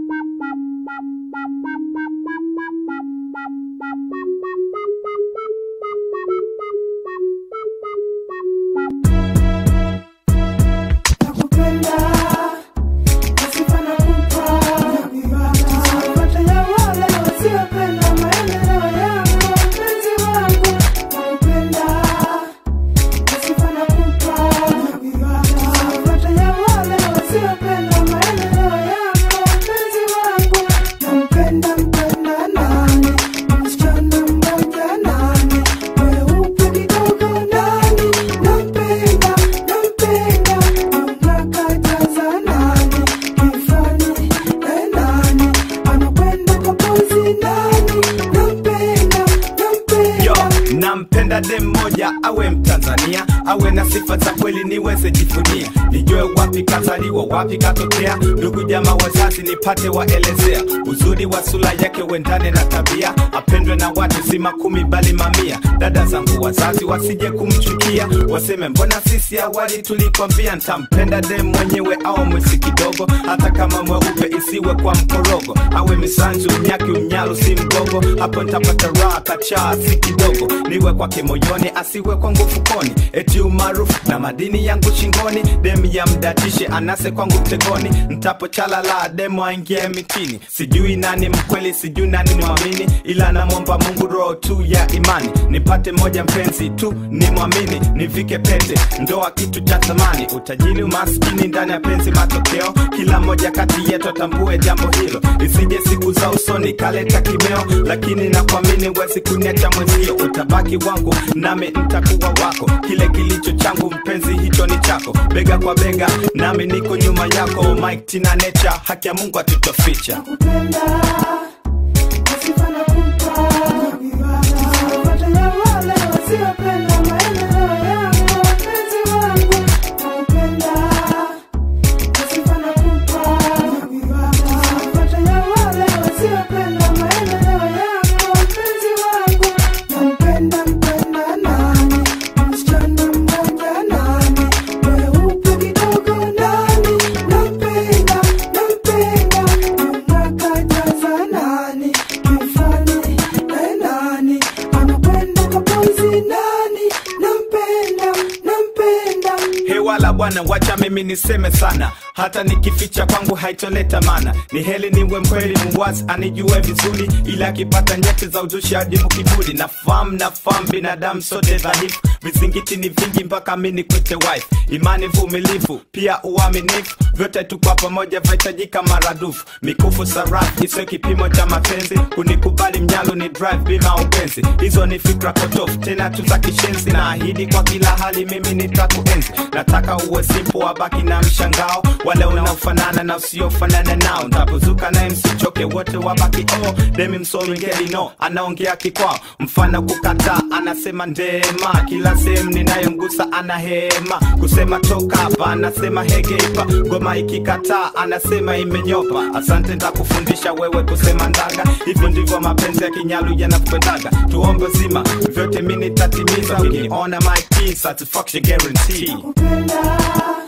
Nakupenda, nasifa nakupa. Sifuate ya wale wasiopenda maendeleo yangu, mpenzi wangu. Nakupenda, nasifa nakupa. Sifuate ya wale wasiopenda maendeleo yangu, mpenzi wangu. Nampenda, mpenda nani? Msichana mmoja nani? Mweupe kidogo nani? Nampenda, nampenda, unakajaza nani? Kifani, eh, nani? Anakwenda kwa pozi nani? Nampenda, Yo, nampenda. nampenda dem moja awe Mtanzania, awe na sifa za kweli niweze jivunia, nijue wapi kazaliwa, wapi katokea, ndugu jamaa wazazi nipate waelezea, uzuri wa sura yake uendane na tabia, apendwe na watu si makumi bali mamia. Dada zangu wazazi wasije kumchukia, waseme mbona sisi awali tulikwambia. Ntampenda dem mwenyewe au mwesi kidogo, hata kama mweupe isiwe kwa mkorogo, awe misanzu mnyaki unyalu si mgogo, hapo ntapata raha kachaa si kidogo, niwe kwake moyoni asiwe kwangu fukoni, eti umaarufu na madini yangu shingoni, demu ya mdatishe anase kwangu mtegoni, ntapochalala demu aingie mitini, sijui nani mkweli, sijui nani mwamini, ila namwomba Mungu roho tu ya imani, nipate moja mpenzi tu ni mwamini, nivike pete, ndoa kitu cha thamani, utajiri umaskini ndani ya penzi matokeo, kila moja kati yetu atambue jambo hilo, isije siku za usoni kaleta kimeo, lakini nakuamini wezi kuniacha mwenzio, utabaki wangu nami ntakuwa wako, kile kilicho changu mpenzi hicho ni chako, bega kwa bega nami niko nyuma yako, Mike Tina Nature, haki ya Mungu atutoficha. Nakupenda, nasifa nakupa. Sifuate ya wale wasiopenda maendeleo yangu, mpenzi wangu. Nakupenda, nasifa nakupa. Sifuate ya wale wasiopenda maendeleo yangu, mpenzi wangu. Nampenda, mpenda nani? Msichana mmoja nani? Mweupe kidogo nani? Nampenda, nampenda, unakajaza nani? Kifani, eh, nani? Anakwenda kwa pozi nani? Nampenda, nampenda. hewala bwana wacha mimi niseme sana hata nikificha kwangu haitoleta mana ni heli niwe mkweli muwazi anijue vizuri ila akipata nyeti za uzushi ajibu kiburi nafahamu nafahamu binadamu sote dhaifu vizingiti ni vingi mpaka mini kwete wife imani vumilivu pia uaminifu vyote tu kwa pamoja vahitajika maradufu mikufu sarafu isiyo kipimo cha mapenzi kunikubali mnyalo ni drive bima upenzi hizo ni fikra potofu tena tu za kishenzi na ahidi kwa kila hali mimi nitakuenzi nataka uwe simpo wabaki na mshangao wale unaofanana na usiofanana nao ntapozuka naye msichoke wote wabaki oh demi msomi ngeli no anaongea kikwao mfano kukataa anasema ndema kila sehemu ninayomgusa ana hema kusema toka hapa anasema hegeipa ngoma ikikataa anasema imenyopa asante ntakufundisha wewe kusema ndaga hivyo ndivyo mapenzi ya kinyalu yanakwendaga tuombe zima vyote mi nitatimiza ukiniona my key, satisfaction guarantee Nakupenda,